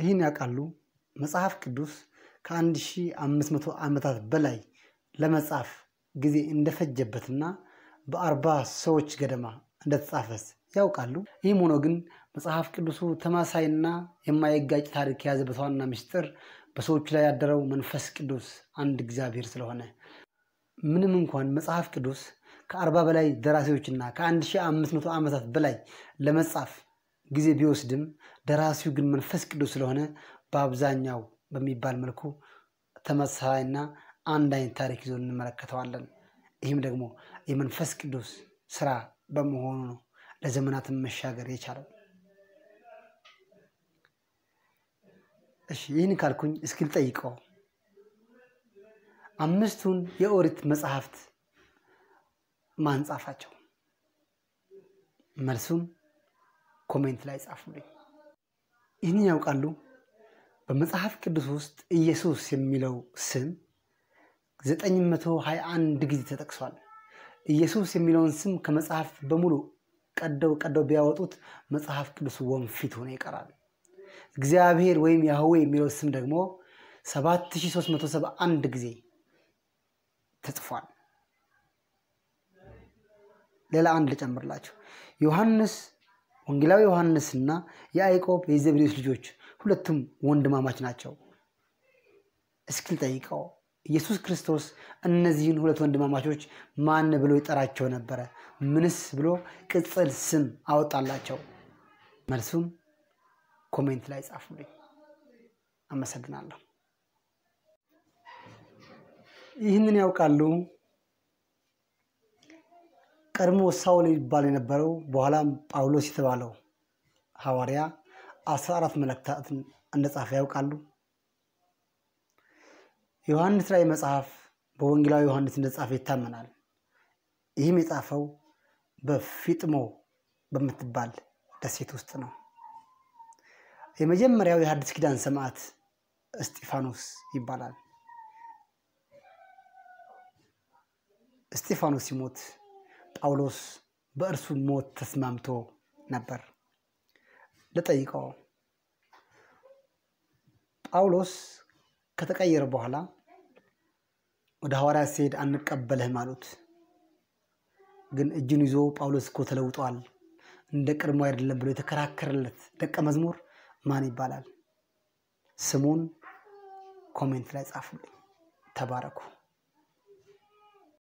ይህን ያውቃሉ? መጽሐፍ ቅዱስ ከ1500 ዓመታት በላይ ለመጻፍ ጊዜ እንደፈጀበትና በአርባ ሰዎች ገደማ እንደተጻፈስ ያውቃሉ? ይህም ሆኖ ግን መጽሐፍ ቅዱሱ ተማሳይና የማይጋጭ ታሪክ የያዘበት ዋና ምስጢር በሰዎቹ ላይ ያደረው መንፈስ ቅዱስ አንድ እግዚአብሔር ስለሆነ ምንም እንኳን መጽሐፍ ቅዱስ ከአርባ በላይ ደራሲዎችና ከ1500 ዓመታት በላይ ለመጻፍ ጊዜ ቢወስድም ደራሲው ግን መንፈስ ቅዱስ ስለሆነ በአብዛኛው በሚባል መልኩ ተመሳሳይና አንድ አይነት ታሪክ ይዞ እንመለከተዋለን። ይህም ደግሞ የመንፈስ ቅዱስ ስራ በመሆኑ ነው ለዘመናትን መሻገር የቻለው። እሺ ይህን ካልኩኝ እስኪ ልጠይቀው፣ አምስቱን የኦሪት መጽሐፍት ማን ጻፋቸው? መልሱን ኮሜንት ላይ ጻፉልኝ። ይህንን ያውቃሉ? በመጽሐፍ ቅዱስ ውስጥ ኢየሱስ የሚለው ስም 921 ጊዜ ተጠቅሷል። ኢየሱስ የሚለውን ስም ከመጽሐፍ በሙሉ ቀደው ቀደው ቢያወጡት መጽሐፍ ቅዱስ ወንፊት ሆኖ ይቀራል። እግዚአብሔር ወይም ያህዌ የሚለው ስም ደግሞ 7371 ጊዜ ተጽፏል። ሌላ አንድ ልጨምርላችሁ። ዮሐንስ ወንጌላዊ ዮሐንስና የያዕቆብ የዘብዴዎስ ልጆች ሁለቱም ወንድማማች ናቸው። እስኪ ልጠይቀው፣ ኢየሱስ ክርስቶስ እነዚህን ሁለት ወንድማማቾች ማን ብሎ ይጠራቸው ነበረ? ምንስ ብሎ ቅጽል ስም አወጣላቸው? መልሱን ኮሜንት ላይ ጻፉልኝ። አመሰግናለሁ። ይህንን ያውቃሉ? ቀድሞ ሳውል ይባል የነበረው በኋላም ጳውሎስ የተባለው ሐዋርያ አስራ አራት መልእክታትን እንደጻፈ ያውቃሉ? ዮሐንስ ራዕይ መጽሐፍ በወንጌላዊ ዮሐንስ እንደጻፈ ይታመናል። ይህም የጻፈው በፊጥሞ በምትባል ደሴት ውስጥ ነው። የመጀመሪያው የሐዲስ ኪዳን ሰማዕት እስጢፋኖስ ይባላል። እስጢፋኖስ ሲሞት ጳውሎስ በእርሱ ሞት ተስማምቶ ነበር። ልጠይቀው፣ ጳውሎስ ከተቀየረ በኋላ ወደ ሐዋርያት ሲሄድ አንቀበልህም አሉት። ግን እጁን ይዞ ጳውሎስ እኮ ተለውጧል፣ እንደ ቀድሞ አይደለም ብሎ የተከራከረለት ደቀ መዝሙር ማን ይባላል? ስሙን ኮሜንት ላይ ጻፉልኝ። ተባረኩ።